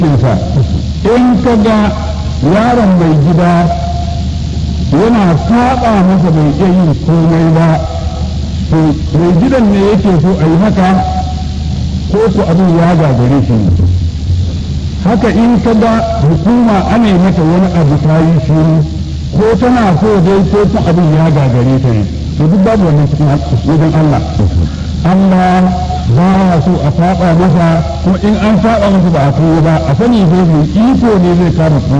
kinsa in ka ga yaron mai gida yana saba masa bai iya yin komai ba to mai gidan ne yake so a yi haka ko ku abin ya gagare shi haka in ka ga hukuma ana yi mata wani abu ta yi shiru ko tana so dai ko kun abin ya gagare ta ne to duk babu wannan cikin wajen Allah Allah ba ya so a saba masa kuma in an saba masa ba a koyo ba a sani dai mai iko ne zai kama